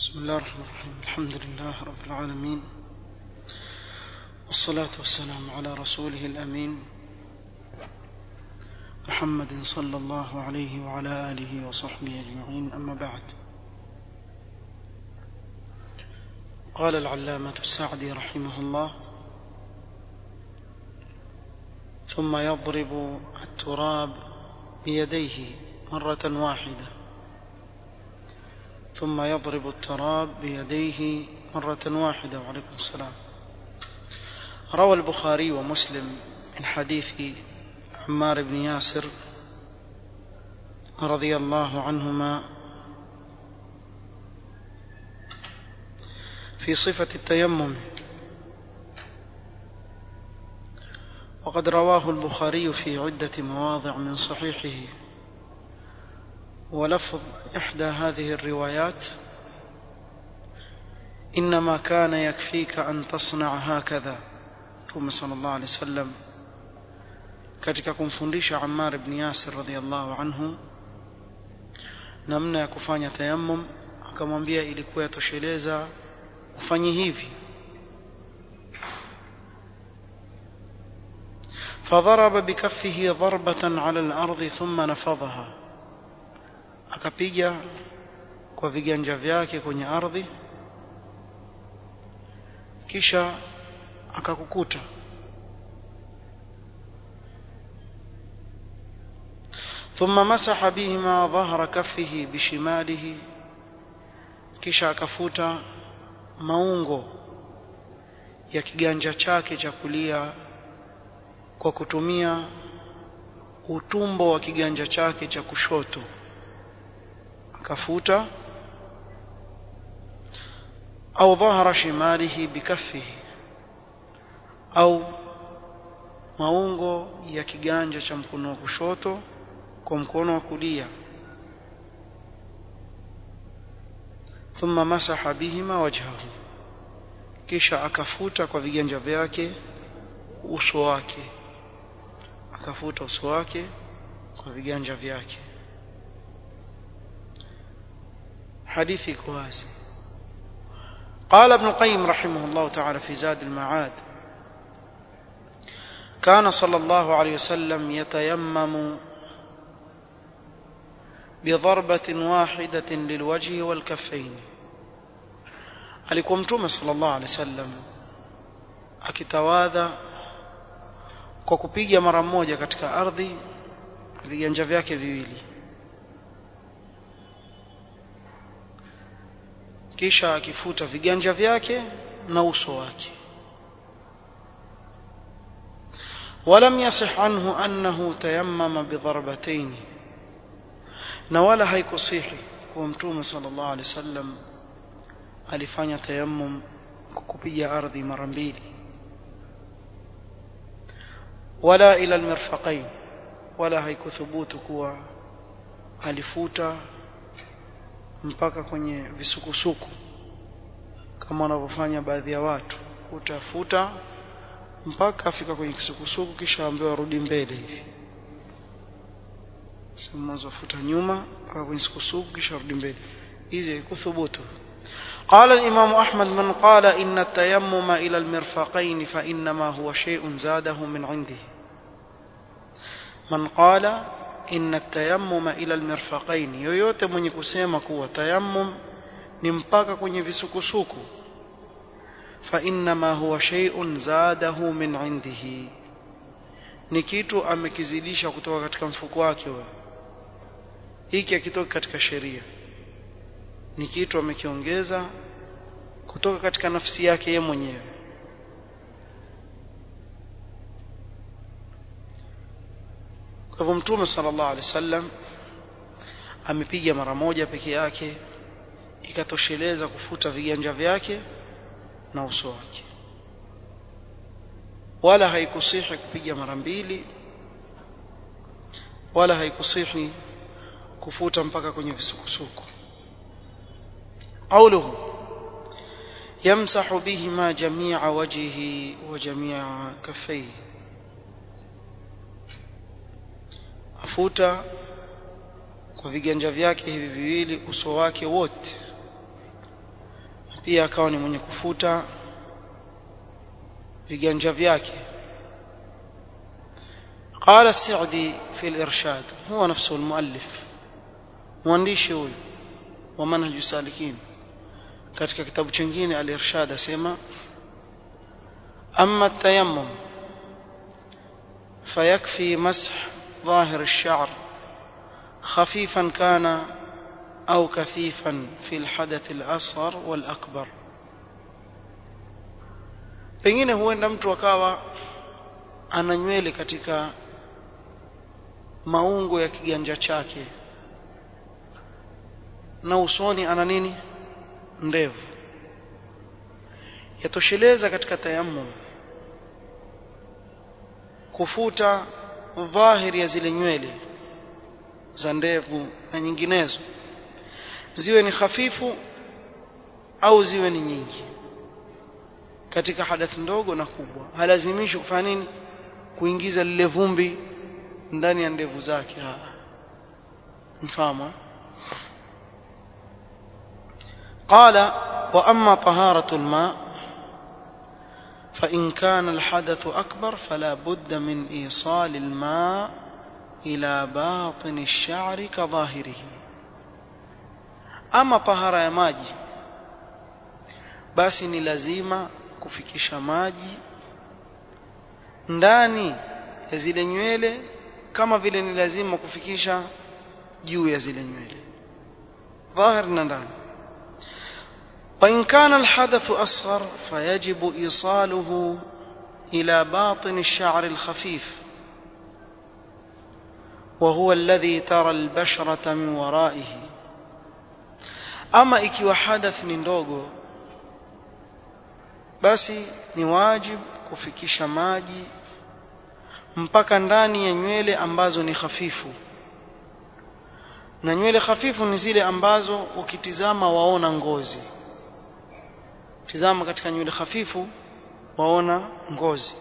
بسم الله الرحمن الرحيم الحمد لله رب العالمين والصلاة والسلام على رسوله الأمين محمد صلى الله عليه وعلى آله وصحبه أجمعين أما بعد قال العلامة السعدي رحمه الله ثم يضرب التراب بيديه مرة واحدة ثم يضرب التراب بيديه مرة واحدة وعليكم السلام روى البخاري ومسلم من حديث عمار بن ياسر رضي الله عنهما في صفة التيمم وقد رواه البخاري في عدة مواضع من صحيحه ولفظ إحدى هذه الروايات إنما كان يكفيك أن تصنع هكذا ثم صلى الله عليه وسلم katika kumfundisha Ammar ibn Yasir radhiallahu anhu namna ya kufanya tayammum akamwambia ilikuwa yatosheleza ufanye hivi فضرب بكفه ضربة على الأرض ثم نفضها akapiga kwa viganja vyake kwenye ardhi kisha akakukuta ثم مسح بهما ظهر كفه بشماله kisha akafuta maungo ya kiganja chake cha kulia kwa kutumia utumbo wa kiganja chake cha kushoto akafuta au dhahara shimalihi bikaffihi au maungo ya kiganja cha mkono wa kushoto kwa mkono wa kulia thumma masaha bihima wajhahu kisha akafuta kwa viganja vyake uso wake akafuta uso wake kwa viganja vyake حديثي كواسي قال ابن القيم رحمه الله تعالى في زاد المعاد كان صلى الله عليه وسلم يتيمم بضربة واحدة للوجه والكفين alikuwa mtume sallallahu alaihi wasallam akitawadha kwa kupiga mara moja katika ardhi viganja vyake viwili kisha akifuta viganja vyake na uso wake ولم يصح عنه أنه تيمم بضربتين na wala haikusihi kuwa mtume sallallahu alaihi wasallam alifanya tayammum kwa kupiga ardhi mara mbili wala ila almirfaqain wala haikuthubutu kuwa alifuta mpaka kwenye visukusuku kama wanavyofanya baadhi ya watu utafuta mpaka afika kwenye kisukusuku kisha ambiwa arudi mbele hivi mwanzo futa nyuma mpaka kwenye kisukusuku kisha arudi mbele hizi kuthubutu قال الإمام أحمد من قال إن التيمم إلى المرفقين فإنما هو شيء زاده من عنده من قال inna tayammuma ila almirfaqain yoyote mwenye kusema kuwa tayammum ni mpaka kwenye visukusuku fa innama huwa shay'un zadahu min indihi ni kitu amekizidisha kutoka katika mfuko wake wewe hiki akitoka katika sheria ni kitu amekiongeza kutoka katika nafsi yake yeye mwenyewe Kwa hivyo Mtume sallallahu alaihi wasallam amepiga mara moja peke yake ikatosheleza kufuta viganja vyake na uso wake. Wala haikusihi kupiga mara mbili wala haikusihi kufuta mpaka kwenye visukusuku. Qauluhu yamsahu bihima jami'a wajhihi wa jami'a kaffayhi afuta kwa viganja vyake hivi viwili uso wake wote pia akawa ni mwenye kufuta viganja vyake قال السعدي في الإرشاد هو نفسه المؤلف mwandishi huyu wa manhaju salikin katika kitabu chingine al-irshad asema amma tayammum fayakfi mash ظاهر الشعر خفيفا كان أو كثيفا في الحدث الأصغر والأكبر pengine huenda mtu akawa ana nywele katika maungo ya kiganja chake na usoni ana nini ndevu yatosheleza katika tayammum kufuta dhahiri ya zile nywele za ndevu na nyinginezo ziwe ni hafifu au ziwe ni nyingi katika hadathi ndogo na kubwa halazimishi kufanya nini kuingiza lile vumbi ndani ya ndevu zake mfahamu قال وأما طهارة الماء فإن كان الحدث أكبر فلا بد من إيصال الماء إلى باطن الشعر كظاهره أما طهارة يا ماجي basi ni lazima kufikisha maji ndani ya zile nywele kama vile ni lazima kufikisha juu ya zile nywele dhahir na ndani وإن كان الحدث أصغر فيجب إيصاله إلى باطن الشعر الخفيف وهو الذي ترى البشرة من ورائه أما إكي حدث من دوغو basi ni wajib kufikisha maji mpaka ndani ya nywele ambazo ni hafifu na nywele hafifu ni zile ambazo ukitizama waona ngozi tizama katika nywele hafifu waona ngozi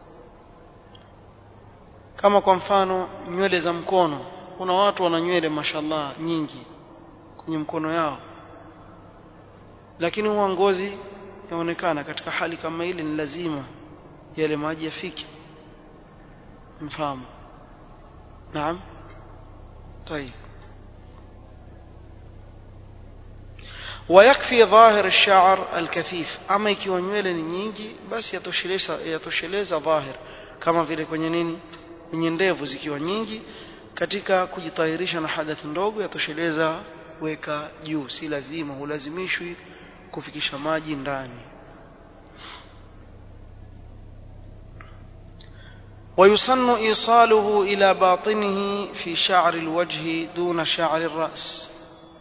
kama kwa mfano nywele za mkono kuna watu wana nywele mashallah nyingi kwenye mkono yao lakini huwa ngozi yaonekana katika hali kama ile ni lazima yale maji yafike mfahamu naam طيب ويكفي ظاهر الشعر الكثيف ama ikiwa nywele ni nyingi basi yatosheleza yatosheleza dhahir kama vile kwenye nini kwenye ndevu zikiwa nyingi katika kujitahirisha na hadathi ndogo yatosheleza kuweka juu si lazima hulazimishwi kufikisha maji ndani ويسن إيصاله إلى باطنه في شعر الوجه دون شعر الرأس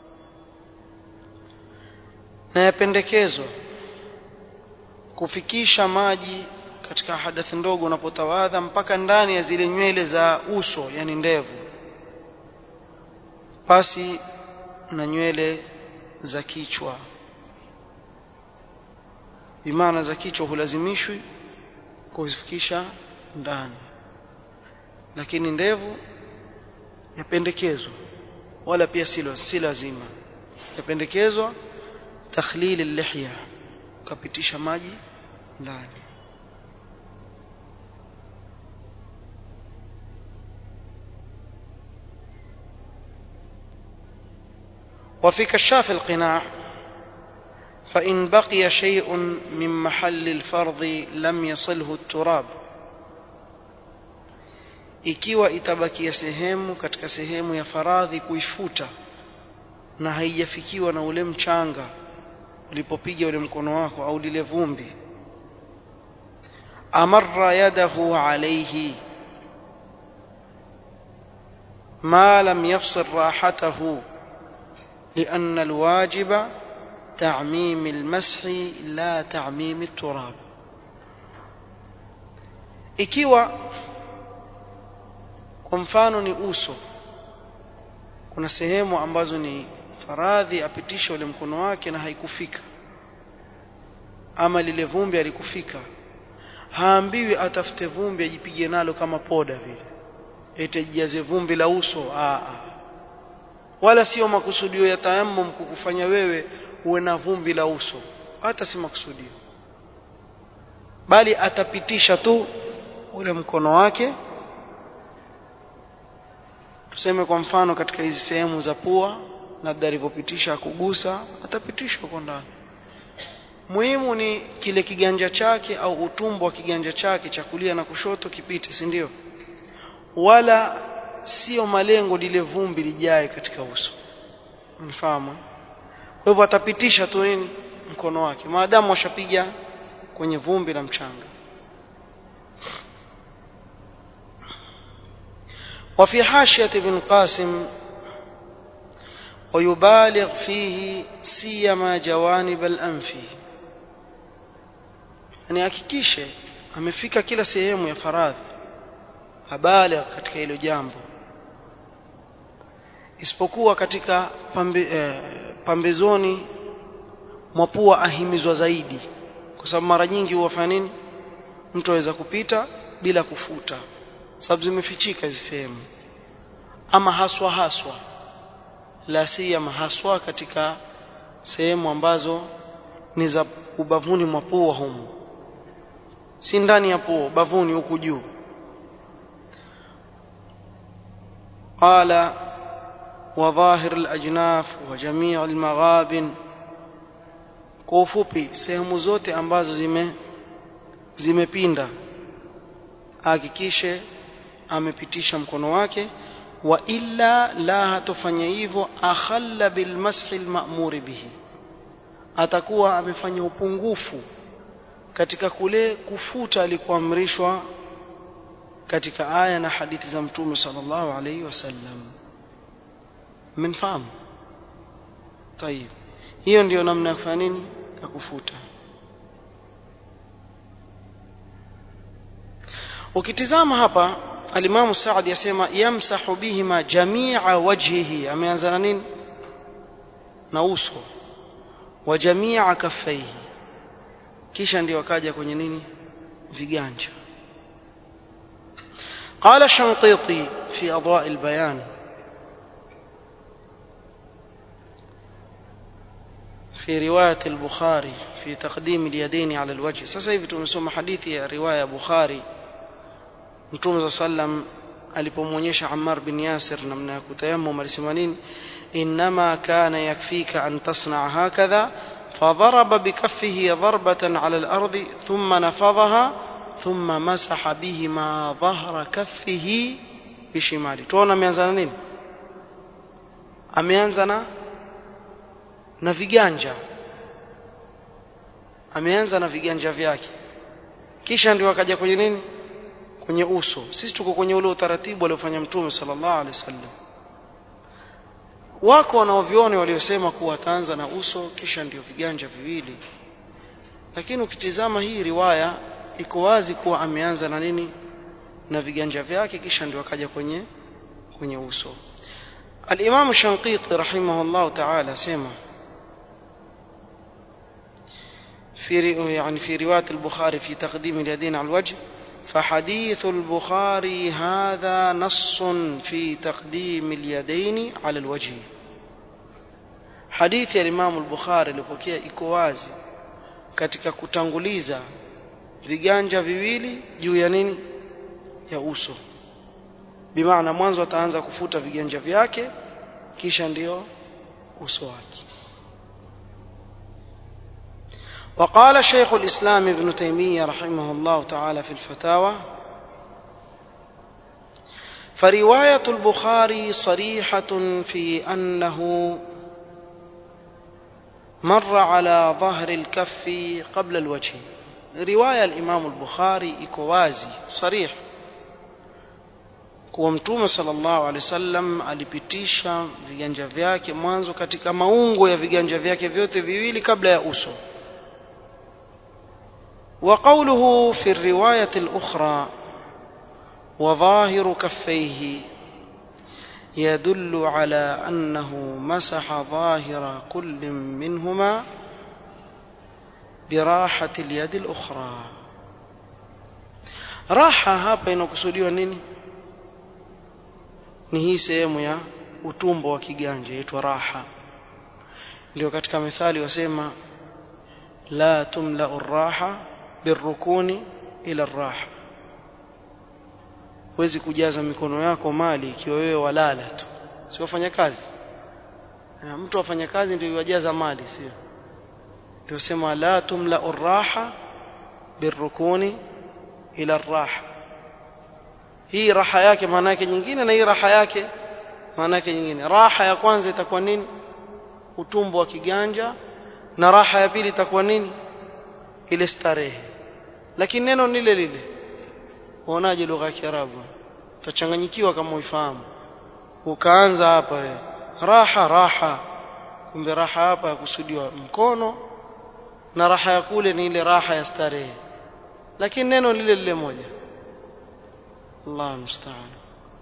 na yapendekezwa kufikisha maji katika hadathi ndogo unapotawadha mpaka ndani ya zile nywele za uso yani ndevu pasi na nywele za kichwa bimaana za kichwa hulazimishwi kuzifikisha ndani lakini ndevu yapendekezwa wala pia silo si lazima yapendekezwa takhlil al-lihya ukapitisha maji ndani وفي كشاف القناع فإن بقي شيء من محل الفرض لم يصله التراب ikiwa itabakia sehemu katika sehemu ya faradhi kuifuta na haijafikiwa na ule mchanga ulipopiga ule mkono wako au lile vumbi amarra yadahu alayhi ما لم يفصل راحته لأن الواجب تعميم المسح لا تعميم التراب ikiwa kwa mfano ni uso kuna sehemu ambazo ni faradhi apitisha ule mkono wake na haikufika ama lile vumbi alikufika haambiwi atafute vumbi ajipige nalo kama poda vile itajijaze vumbi la uso aa wala sio makusudio ya tayammum kukufanya wewe uwe na vumbi la uso hata si makusudio bali atapitisha tu ule mkono wake tuseme kwa mfano katika hizi sehemu za pua labda alivyopitisha kugusa atapitisha huko ndani muhimu ni kile kiganja chake au utumbo wa kiganja chake cha kulia na kushoto kipite si ndio wala sio malengo lile vumbi lijae katika uso mfahamu kwa hivyo atapitisha tu nini mkono wake maadamu washapiga kwenye vumbi la mchanga وفي حاشية ابن قاسم ويبالغ فيه سيما جوانب الأنف yani hakikishe amefika kila sehemu ya faradhi abaligh katika hilo jambo isipokuwa katika pambe, eh, pambezoni mwa pua ahimizwa zaidi kwa sababu mara nyingi huwafanya nini mtu aweza kupita bila kufuta sababu zimefichika hizi sehemu ama haswa haswa la siyama haswa katika sehemu ambazo ni za ubavuni mwa pua humu si ndani ya pua ubavuni huku juu قال وظاهر الأجناف وجميع المغابن kwa ufupi sehemu zote ambazo zime zimepinda hakikishe amepitisha mkono wake wa illa la hatofanya hivyo akhalla bilmashi alma'mur bihi atakuwa amefanya upungufu katika kule kufuta alikuamrishwa katika aya na hadithi za mtume sallallahu alayhi wasallam mmenfahamu tayib hiyo ndiyo namna ya kufanya nini ya kufuta ukitizama hapa alimamu Saadi yasema yamsahu bihima jamia wajhihi ameanza na nini na uso wa jamia kaffaihi kisha ndio akaja kwenye nini viganja قال الشنقيطي في أضواء البيان في رواية البخاري في تقديم اليدين على الوجه sasa hivi tumesoma hadithi ya riwaya Bukhari Mtume sallam alipomwonyesha Ammar bin Yasir namna ya kutayammum alisema nini inma kana yakfika an tasna hakadha فضرب بكفه ضربة على الأرض ثم نفضها ثم مسح بهما ظهر كفه بشماله tuona ameanza na nini ameanza na na viganja ameanza na viganja vyake kisha ndio akaja kwenye nini kwenye uso sisi tuko kwenye ule utaratibu aliofanya mtume sallallahu alaihi wasallam wako wanaovione waliosema kuwa ataanza na uso kisha ndio viganja viwili lakini ukitizama hii riwaya iko wazi kuwa ameanza na nini na viganja vyake kisha ndio akaja kwenye kwenye uso الإمام الشنقيطي رحمه الله تعالى سمع في يعني في رواية البخاري في تقديم اليدين على الوجه فحديث البخاري هذا نص في تقديم اليدين على الوجه حديث الإمام البخاري لبكيه iko wazi katika kutanguliza viganja viwili juu ya nini ya uso bimaana mwanzo ataanza kufuta viganja vyake kisha ndio uso wake وقال شيخ الإسلام ابن تيمية رحمه الله تعالى في الفتاوى فرواية البخاري صريحة في أنه مر على ظهر الكف قبل الوجه رواية الإمام البخاري إكوازي صريح kuwa mtume sallallahu alaihi wasallam alipitisha viganja vyake mwanzo katika maungo ya viganja vyake vyote viwili kabla ya uso وقوله في الرواية الأخرى وظاهر كفيه يدل على أنه مسح ظاهر كل منهما براحة اليد الأخرى راحة hapa inakusudiwa nini ni hii sehemu ya utumbo wa kiganja yaitwa raha ndio katika methali wasema la tumlau الراحة بالركون إلى الراحة huwezi kujaza mikono yako mali ikiwa wewe walala tu sio wafanya kazi mtu afanya kazi ndio yajaza mali sio ndio sema la tumlau الراحة بالركون إلى الراحة hii raha yake maana yake nyingine na hii raha yake maana yake nyingine raha ya kwanza itakuwa nini utumbo wa kiganja na raha ya pili itakuwa nini ile starehe lakini neno ni lile lile uonaje lugha ya Kiarabu utachanganyikiwa kama uifahamu ukaanza hapa we. raha raha kumbe raha hapa yakusudiwa mkono na raha ya kule ni ile raha ya starehe lakini neno lile lile moja Allah musta'an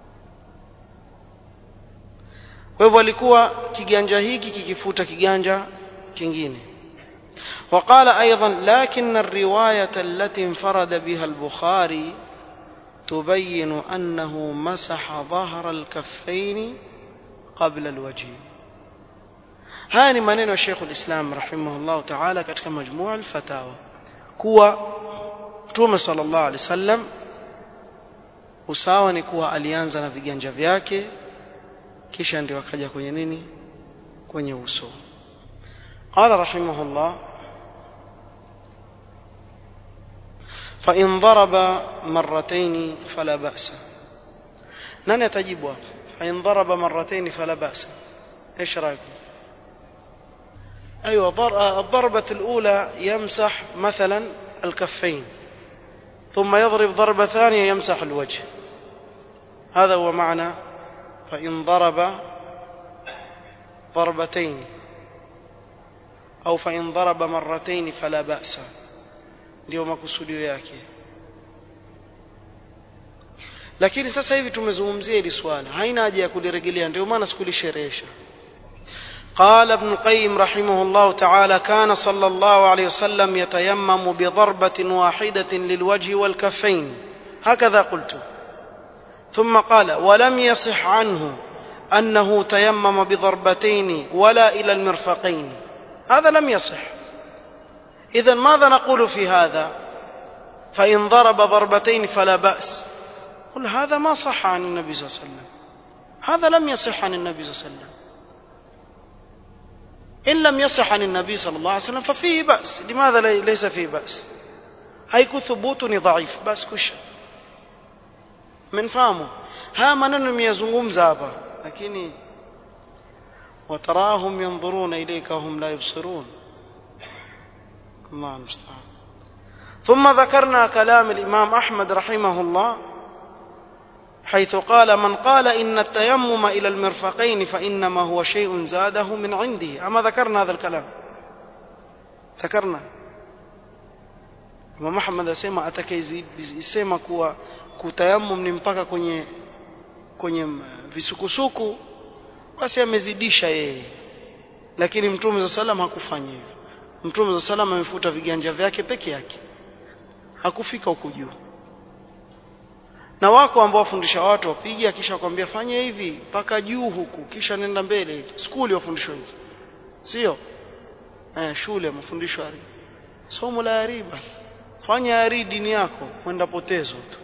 kwa hivyo alikuwa kiganja hiki kikifuta kiganja kingine وقال أيضا لكن الرواية التي انفرد بها البخاري تبين أنه مسح ظهر الكفين قبل الوجه هاني maneno ya Sheikh al-Islam rahimahullah ta'ala katika majmua al-fatawa kuwa Mtume sallallahu alaihi wasallam usawa ni kuwa alianza na viganja vyake kisha ndio akaja kwenye nini kwenye uso قال رحمه الله فإن ضرب مرتين فلا بأس نن يتجيب فإن ضرب مرتين فلا بأس إيش رأيكم أيوة الضربة الأولى يمسح مثلا الكفين ثم يضرب ضربة ثانية يمسح الوجه هذا هو معنى فإن ضرب ضربتين أو فإن ضرب مرتين فلا بأس ndio makusudio yake lakini sasa hivi tumezungumzia hili swala haina haja ya kulirejelea ndio maana sikulisherehesha قال ابن القيم رحمه الله تعالى كان صلى الله عليه وسلم يتيمم بضربة واحدة للوجه والكفين هكذا قلت ثم قال ولم يصح عنه أنه تيمم بضربتين ولا إلى المرفقين هذا لم يصح إذا ماذا نقول في هذا فإن ضرب ضربتين فلا بأس قل هذا ما صح عن النبي صلى الله عليه وسلم هذا لم يصح عن النبي صلى الله عليه وسلم إن لم يصح عن النبي صلى الله عليه وسلم ففيه بأس لماذا ليس فيه بأس هيكو ثبوتني ضعيف بس كش من فهمه ها maneno nimeyazungumza hapa lakini وتراهم ينظرون إليك وهم لا يبصرون الله المستعان ثم ذكرنا كلام الإمام أحمد رحمه الله حيث قال من قال إن التيمم إلى المرفقين فإنما هو شيء زاده من عنده أما ذكرنا هذا الكلام ذكرنا Imam Ahmad asema atakayesema kuwa kutayammum ni mpaka kwenye kwenye visukusuku basi amezidisha yeye lakini Mtume za salam hakufanya hivyo Mtume za salam amefuta viganja vyake peke yake hakufika huku juu na wako ambao wafundisha watu wapige kisha kwambia fanya hivi mpaka juu huku kisha nenda mbele skuli wafundishwa hivi sio eh shule mafundisho ari somo la riba fanya ari dini yako kwenda potezo tu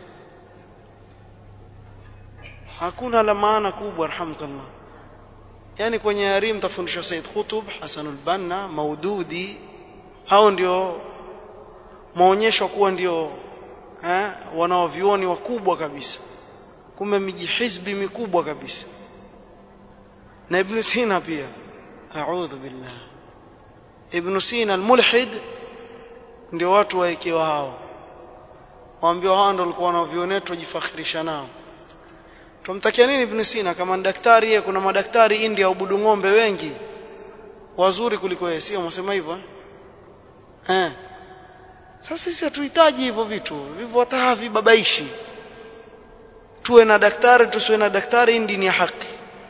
hakuna la maana kubwa arhamkallah yani kwenye ari mtafundishwa Said Khutub Hasanul Banna Maududi hao ndio maonyesho kuwa ndio eh, wanaovioni wakubwa kabisa kumbe miji hizbi mikubwa kabisa na Ibn Sina pia a'udhu billah Ibn Sina al-mulhid ndio watu waekewa hao waambiwa hao ndio walikuwa wanaovioni wetu wajifakhirisha nao tumtakia nini Ibn Sina kama daktari yeye kuna madaktari India ubudu ng'ombe wengi wazuri kuliko yeye sio msema hivyo eh sasa sisi hatuhitaji hivyo vitu vivyo hata havibabaishi tuwe na daktari tusiwe na daktari hii ni ya haki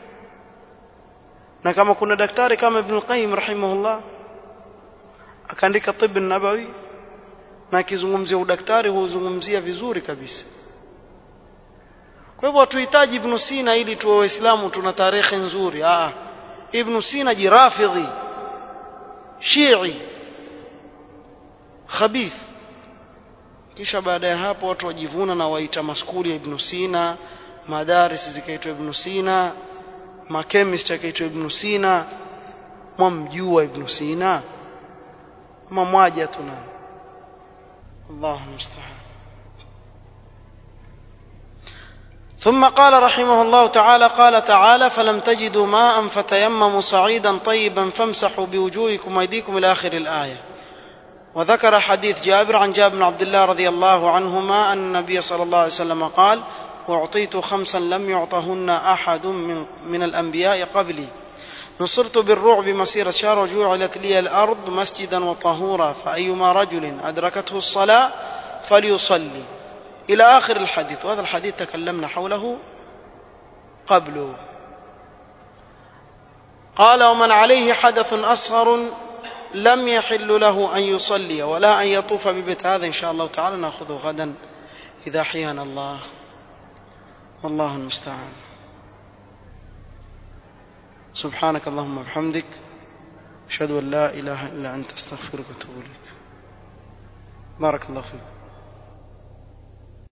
na kama kuna daktari kama Ibn Qayyim rahimahullah akaandika tibb nabawi na akizungumzia udaktari huzungumzia vizuri kabisa kwa hivyo hatuhitaji Ibn Sina ili tuwe waislamu tuna tarehe nzuri ah Ibn Sina jirafidhi Shii khabith kisha baada ya hapo watu wajivuna na waita maskuli ya Ibn Sina madaris zikaitwa Ibn Sina makemist akaitwa Ibn Sina mwamjua Ibn Sina ama mwaja tuna Allahu musta'an ثم قال رحمه الله تعالى قال تعالى فلم تجدوا ماء فتيمموا صعيدا طيبا فامسحوا بوجوهكم وايديكم الى اخر الايه وذكر حديث جابر عن جابر بن عبد الله رضي الله عنهما ان النبي صلى الله عليه وسلم قال واعطيت خمسا لم يعطهن احد من, من الانبياء قبلي نصرت بالرعب مسيرة شهر وجعلت لي الأرض مسجدا وطهورا فأيما رجل أدركته الصلاة فليصلي إلى آخر الحديث وهذا الحديث تكلمنا حوله قبله قال ومن عليه حدث أصغر لم يحل له أن يصلي ولا أن يطوف ببيت هذا إن شاء الله تعالى نأخذه غدا إذا حيانا الله والله المستعان سبحانك اللهم وبحمدك أشهد أن لا إله إلا أنت أستغفرك وأتوب إليك بارك الله فيك